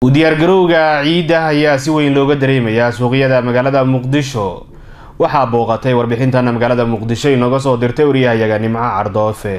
u diyaargarowga ciidda ayaa si weyn looga dareemayaa suuqyada magaalada muqdisho waxaa booqatay warbixintana magaalada muqdisho inooga soo dirtay waryahayaga nimco cardoofe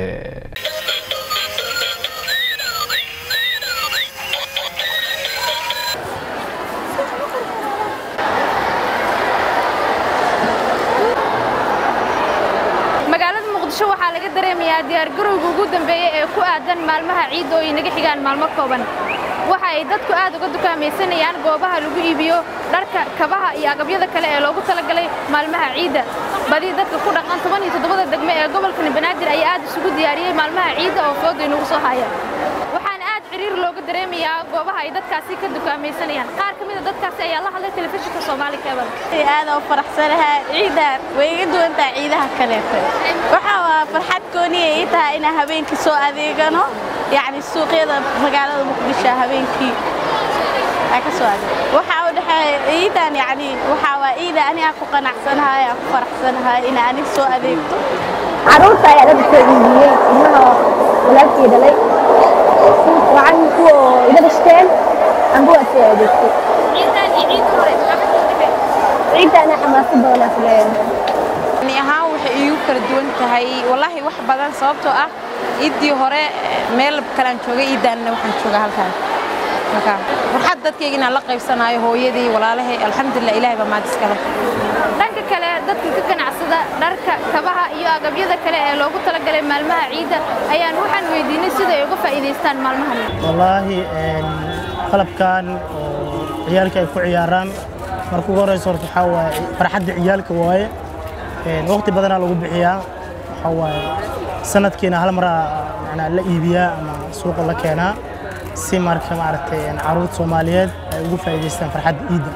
magaalada muqdisho waxaa laga dareemayaa diyaargarowga ugu dambeeya ee ku aadan maalmaha ciidda oo ay naga xigaan maalmo kooban waxa ay dadku aad uga dukaamaysanayaan goobaha lagu iibiyo dharka kabaha iyo agabyada kale ee loogu talagalay maalmaha ciidda badi dadka ku dhaqan toban iyo toddobada degme ee gobolkani banaadir ayaa aad isugu diyaariyey maalmaha ciidda oo fooda inagu soo haya waxaana aad ciriir looga dareemayaa goobaha ay dadkaasi ka dukaamaysanayaan qaar ka mid a dadkaasi ayaa la hadlay telefishinka soomaali cable aad oo faraxsanahay ciidan way iga duwan tahay ciidaha kaleeto waxa waa farxad gooniya ii tahay inaan habeenkii soo adeegano yacni suuqyada magaalada muqdisho habeenkii aan ka soo adeeg waxaa u dhexeeya ciidan yacni waxaa waa ciida aniga ku qanacsanahay aan ku faraxsanahay in aniga soo adeegto caruurta ayaa dad soo iibiyey ilmaha walaalkii dhalay waxaan kuwa iga dhashteen anbuwa soo adeegtay ciidana xamaasad badanaa ku leeyahay ani ahaan waxay iigu kala duwan tahay wallaahi wax badan sababtoo ah iiddii hore meel kalaan joogay iiddaanna waxaan joogaa halkaan marka farxad dadkayga inaan la qaybsanaayo hooyadii walaalahay alxamdulilah ilaahay baa maad iskale dhanka kale dadka ka ganacsada dharka kabaha iyo agabyada kale ee loogu talagalay maalmaha ciidda ayaan waxaan weydiinay sida ay uga faa'iidaystaan maalmahan wallaahi qalabkan oo ciyaalka ay ku ciyaaraan marka ugu horeysa horta waxaa waaye farxadda ciyaalka waaye waqti badanaa lagu bixiyaa waxaa waaye sanadkiina hal maraa macnaa la iibiyaa ama suuqa la keenaa si marka maaragtay caruurta soomaaliyeed ay ugu faa'iidaystaan farxadda ciidda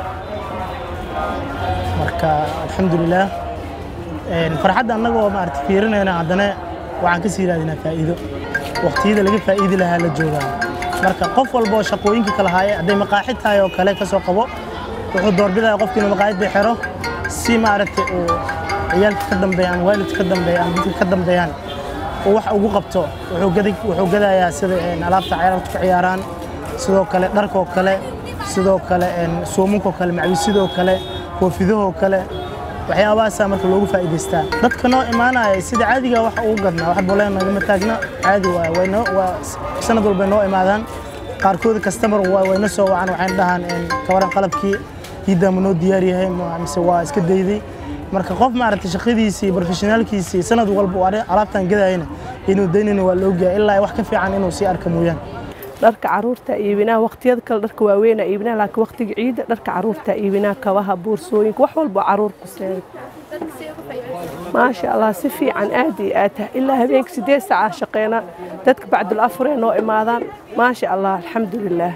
marka alxamdulilaah farxadda annagoo maaragtay fiirinayna haddana waxaan ka sii raadinaa faa'iido waqtiyada laga faa'iidi lahaa la joogaa marka qof walba oo shaqooyinka kala haaye hadday maqaaxid tahay oo kale ka soo qabo wuxuu doorbidaya qofki inuu maqaayadda xiro si maaragtay uu ciyaalka ka dambeeyaan waalidka ka dambeeyaan dadka ka dambeeyaan uu wax ugu qabto wuxuu gadayaa sida alaabta ciyaalka ku ciyaaraan sidoo kale dharkoo kale sidoo kale suumunkoo kale macwisidoo kale koofidahoo kale waxyaabahaasaa marka loogu faa'iidaystaa dadka noo imaanaya sida caadiga wax ugu gadnaa wax boleen nagama taagna caadi waay waynoo waa sanad walbay noo imaadaan qaarkood kastamar wayna soo wacan waxayna dhahaan kawaran qalabkii ciiddaa ma noo diyaar yahay mise waa iska dayday marka qof maaragtay shaqadiisii professionaalkiisii sanad walba uu alaabtan gadayana inuu daynayna waa la ogyahay ilaa wax ka fiican inuu sii arka mooyaan dharka caruurta iibinaa waqtiyada kale dharka waaweynaa iibinaa laakiin waqtiga ciida dharka caruurta iibinaa kabaha boorsooyinka wax walba caruur ku seegay maasha allah si fiican aad iyo aad tahay ilaa habeenkii sideed saaca shaqeynaa dadka bacdul afuree noo imaadaan maasha allah alxamdulilaah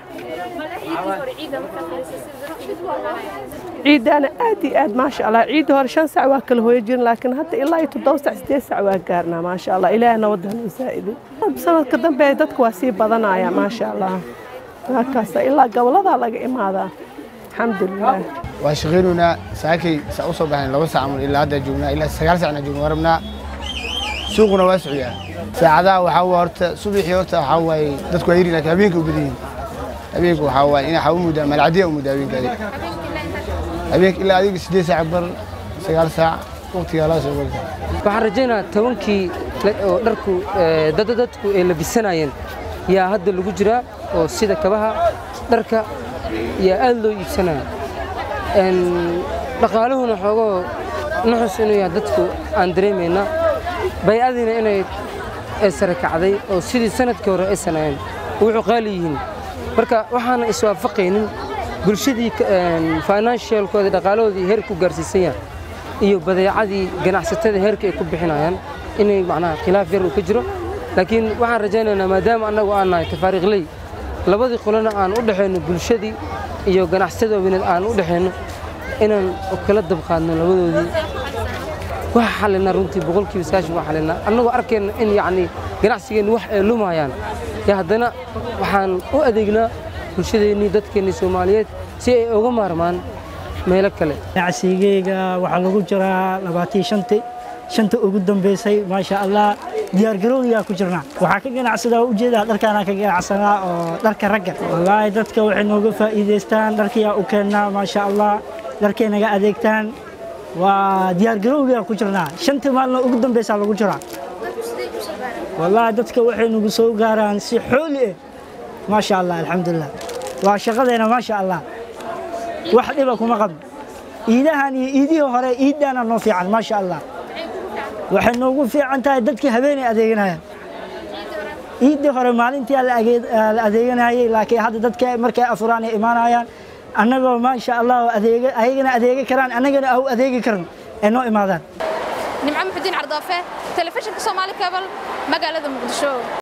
ciiddaana aad iyo aad maasha allah ciidda hore shan sac waa kala hooyo jirin laakiin hadda ilaa iyo toddoba sac sideed sac waa gaarnaa maasha allah ilaahay nabadda hanoo saa'iday sanadka dambe dadka waa sii badanaya maasha allah markaasa ilaa goboladaa laga imaadaa alxamdulilah waa shaqaynaynaa saakay saa u soo baxayn laba saac mun ilaa hadda joognaa ilaa sagaal saacna joogna waa rabnaa suuquna waa socyaa saacadaha waxaa waa horta subaxii horta waxaa waaye dadku waa yiri laakiin habeenka u badan yihiin habeenka waxaa waaye ina waxaa u muddaa malcadiya u muddaa habeenka adiga habeenka ilaa adiga siddeed saac bar sagaal saac waqtigaa laa soo galta waxaan rajaynayaa tobankii oo dharku dada dadku ay labisanayeen yaa hadda lagu jiraa oo sida kabaha dharka yaa aad loo iibsanaya dhaqaaluhuna xoogoo nuxus inuu yahay dadku aan dareemayna bay'adiina inay sare kacday oo sidii sanadkii hore aysan ahayn wuxuu qaali yihiin marka waxaana iswaafaqaynin bulshadii financialkooda dhaqaalahoodii heer ku gaarsiisan yahay iyo badeecadii ganacsatada heerka ay ku bixinayaan inay macnaha khilaaf yar uu ka jiro laakiin waxaan rajaynaynaa maadaama annagu aan nahay tafaariiqley labadii qolana aan u dhexayno bulshadii iyo ganacsatada waaweyned aan u dhexayno inaan kala dabqaadno labadoodii wax xalina runtii boqolkiiba sagaashan waa xalina annagoo arkayna in yacni ganacsigeennu wax ay lumayaan yaa haddana waxaan u adeegnaa bulshadeennii dadkeennii soomaaliyeed si ay uga maarmaan meelo kale ganacsigeyga waxaa lagu jiraa labaatan shanti shanta ugu dambaysay maasha allah diyaargarowgiyaa ku jirnaa waxaa ka ganacsadaa waa ujeedaa dharkaanaa ka ganacsanaa oo dharka ragga wallaahi dadka waxay nooga faa'iidaystaan dharkiyaa u keennaa maasha allah dharkay naga adeegtaan waa diyaargarowgiyaa ku jirnaa shantii maalina ugu dambaysaa lagu jiraa wallaahi dadka waxay nagu soo gaaraan si xooli ah maasha allah alxamdulilah waa shaqadeena maasha allah wax dhiba kuma qabno iidahan iyo iidihii hore iiddaana noo fiican maasha allah waxay noogu fiican tahay dadkii habeenay adeeganayaan iiddii hore maalintii la adeeganayay laakiin hadda dadka markay afuraan ay imaanayaan annagoo maasha allah ayagana adeegi karaan annagana au adeegi karno ay noo imaadaan nimco muxudiin cardoofe telefishinka soomaali kabal magaalada muqdisho